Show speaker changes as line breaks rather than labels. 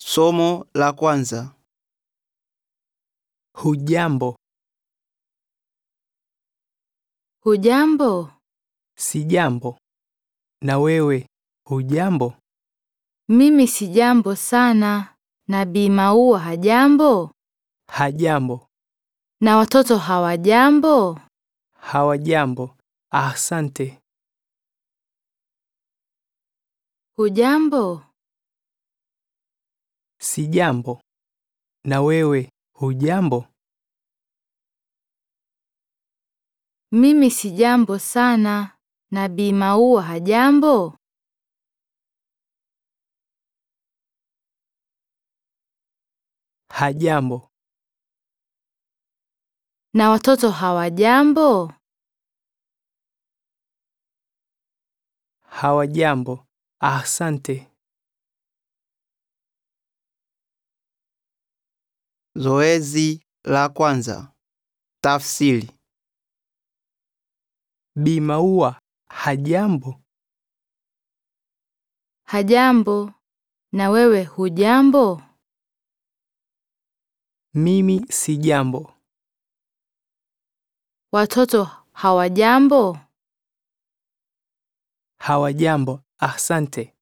Somo la kwanza.
Hujambo,
Hujambo?
sijambo. Na wewe hujambo?
Mimi sijambo sana. Na Bi Maua hajambo?
Hajambo,
Na watoto hawajambo?
hawajambo. Asante.
Hujambo?
Sijambo. Na wewe hujambo?
Mimi sijambo sana. Na Bi Maua hajambo?
Hajambo,
Na watoto hawajambo?
hawajambo. Asante.
Zoezi la kwanza. Tafsiri.
Bi Maua hajambo?
Hajambo. Na wewe hujambo?
Mimi sijambo.
Watoto hawajambo?
Hawajambo. Asante.